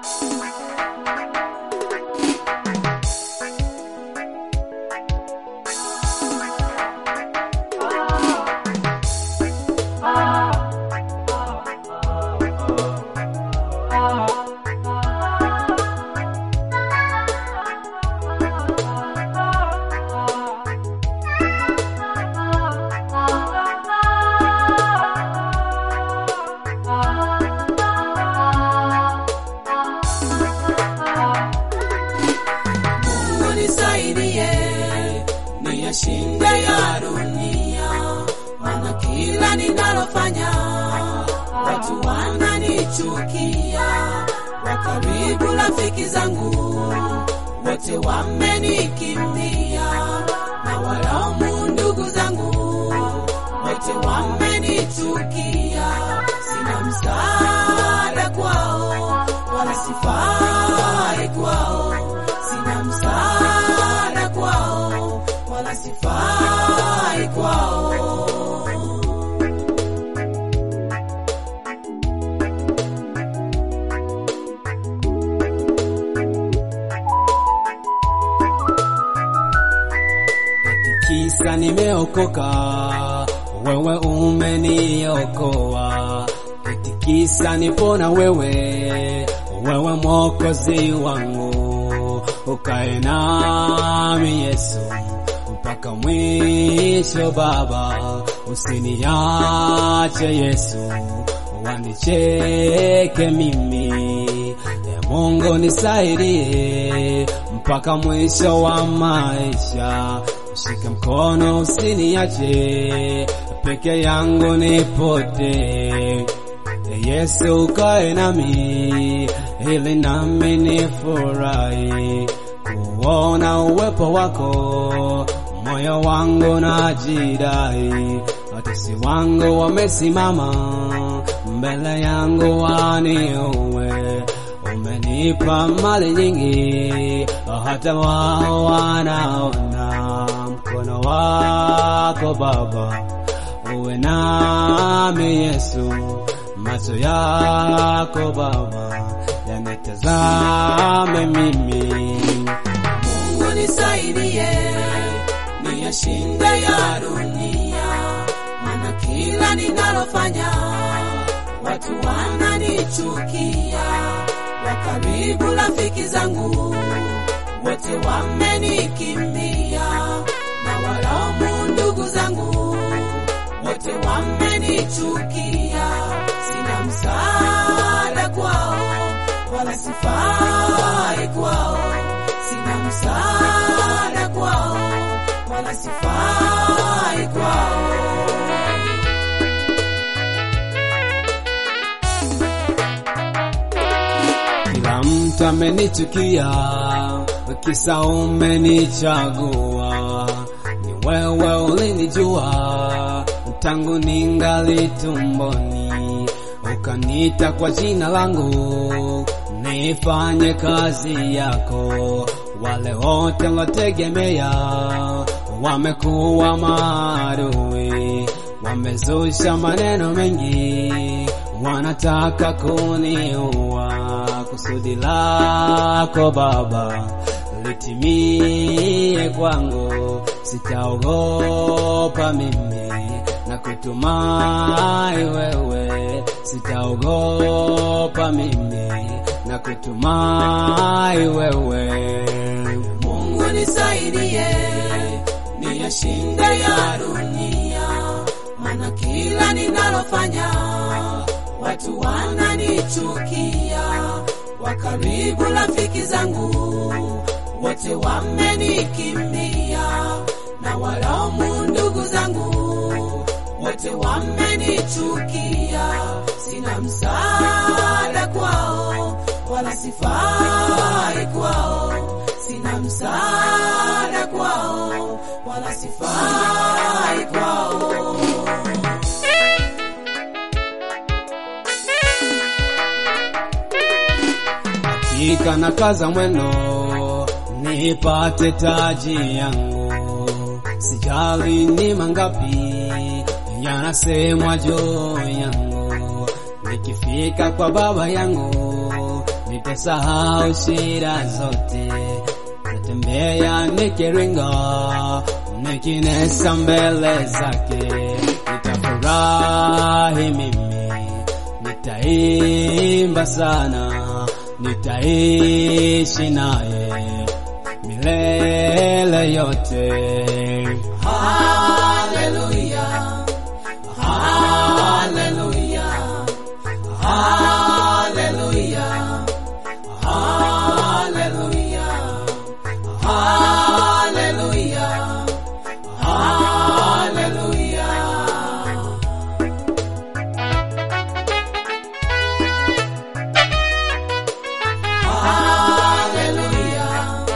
Mungu nisaidie niyashinde ya dunia, maana kila ninalofanya watu wananichukia. Wa karibu rafiki zangu wote wamenikimbia, na walaumu ndugu zangu wote wamenichukia. Sina msaada kwao, wala sifai kwao sina msaada kwao wala sifai kwao. Kisa nimeokoka, wewe umeniokoa. Eti kisa nipona wewe, wewe mwokozi wangu. Ukae nami Yesu mpaka mwisho Baba, usiniache Yesu, wanicheke mimi. E Mungu nisaidie mpaka mwisho wa maisha, shike mkono usiniache peke yangu nipotee. E Yesu ukae nami ili nami nifurahi kuona uwepo wako, moyo wangu najidai, watesi wangu wamesimama mbele yangu waniue. Umenipa mali nyingi, hata wao wanaona mkono wako Baba, uwe nami Yesu, macho yako Baba yanitazame mimi. Mungu nisaidie niyashinde ya dunia, maana kila ninalofanya watu wananichukia. Wa karibu rafiki zangu wote wamenikimbia, na walaumu ndugu zangu wote wamenichukia. Sina msaada kwao wala sifai kwao, sina msaada kwao wala sifai kwao. Kila mtu amenichukia, kisa umenichagua. Ni wewe ulinijua tangu ningali tumboni, ukaniita kwa jina langu nifanye kazi yako. Wale wote wategemea wamekuwa maadui, wamezusha maneno mengi, wanataka kuniua. Kusudi lako Baba litimie kwangu, sitaogopa mimi na kutumai wewe, sitaogopa mimi na kutumai wewe. Mungu nisaidie niyashinde ya dunia, maana kila ninalofanya watu wananichukia. Wa karibu rafiki zangu wote wamenikimbia, na walaumu ndugu zangu wote wamenichukia. Sina msaada kwao wala sifai kwao, sina msaada kwao wala sifai kwao. Hakika na kaza mwendo nipate taji yangu, sijali ni mangapi yanasemwa juu yangu. Nikifika kwa baba yangu nitasahau shida zote, tatembea nikiringa, nikinesa mbele zake, nitafurahi mimi, nitaimba sana, nitaishi naye milele yote. Haleluya, haleluya, haleluya, haleluya, haleluya, haleluya. Haleluya,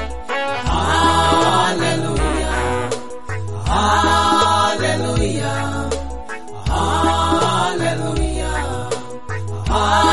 haleluya, haleluya, haleluya, haleluya.